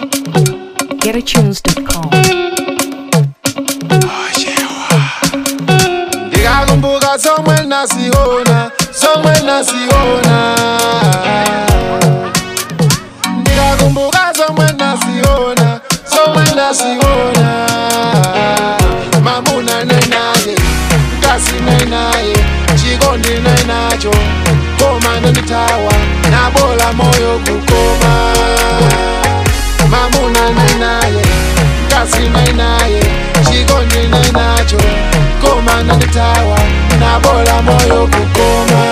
GetAtunes.com. ndikakumbuka somwe nasiona somwe nasiona ndikakumbuka somwe nasiona somwe nasiona mamuna nenaye mkasi nenaye chikondi nenacho koma nenditawa nabola moyo kukoma mamuna nenaye mkasi nenaye chikondi nenacho koma nenditawa nabola moyo kukoma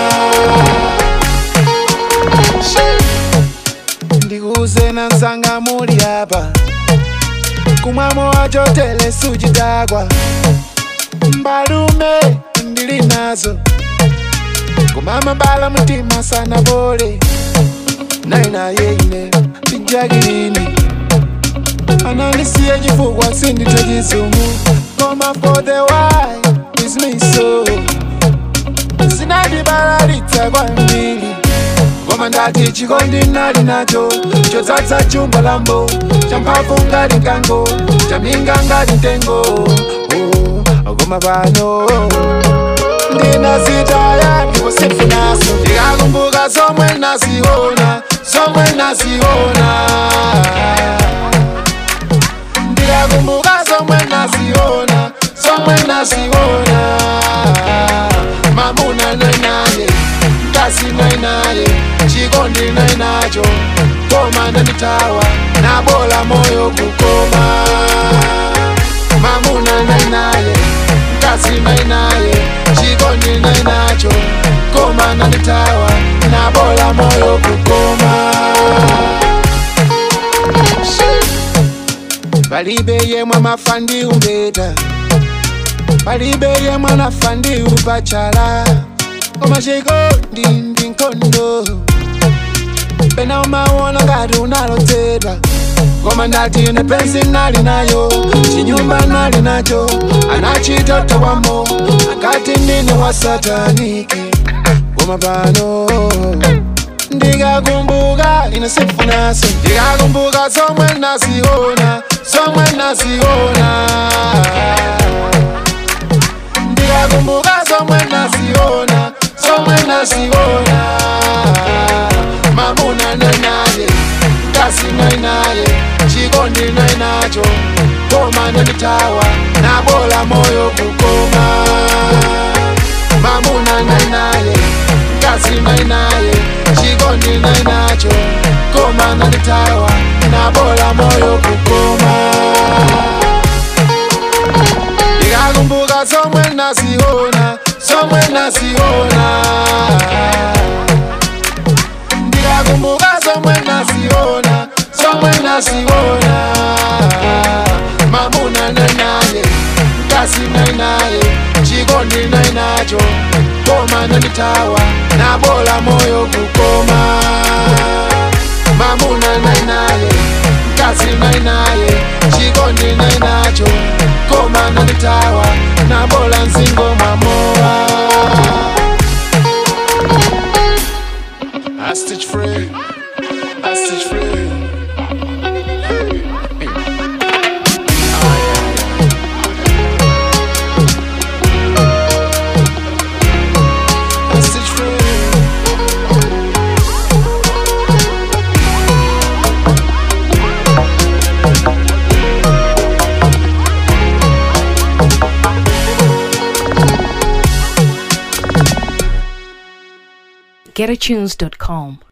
ndikuuze na nsanga muli apa kumwamo wacho tele suchidakwa mbalume ndili nazo kumama bala mtima sana pole nainaye ine tijakilini ananisiye chifukwa sinditha chizungu koma for the why is me so sinadibalalitsa kwambiri koma ndati chikondi nali nacho chotsatsa chumba lambo champhamvu ngati mkango chaminga ngati mtengo Oh, koma pano ndinazitaya ndipo sinfunaso ndikakumbuka zomwe nasiona zomwe nasiona ndikakumbuka zomwe nasiona zomwe nasiona mamuna nainaye mkasi nainaye chikondi nainacho koma nanditawa nabola moyo kukoma mamuna nainaye mkasi nainaye chikondi nainacho koma nanditawa nabola moyo kukoma palibe yemwe amafa ndi umbeta palibe yemwe anafa ndi upachala koma chikondi ndi nkhondo pena umaona ngati unalodzedwa koma ndati ine pensi nali nayo chinyumba nali nacho anachitotowamo akati ndine wa sataniki koma pano ndikakumbuka ine sifunaso ndikakumbuka zomwe nasiona zomwe nasiona ndikakumbuka zomwe nasiona zomwe nasiona mamuna nainaye mkasi nainaye chikondi nainacho koma nanditawa nabola moyo kukoma mamuna nainaye mkasi nainaye chikondi nainacho koma nanditawa nabola moyo kukoma ndikakumbuka zomwe nasiona zomwe nasiona ndikakumbuka zomwe nasiona zomwe nasiona mamuna nainaye mkasi nainaye chikondi nainacho koma nanditawa nabola moyo kukoma mamuna nainaye mkasi nainaye chikondi nainacho koma nanditawa nabola nzingo mwamowa I stitch free, I stitch free. I stitch free. GetAtunes.com.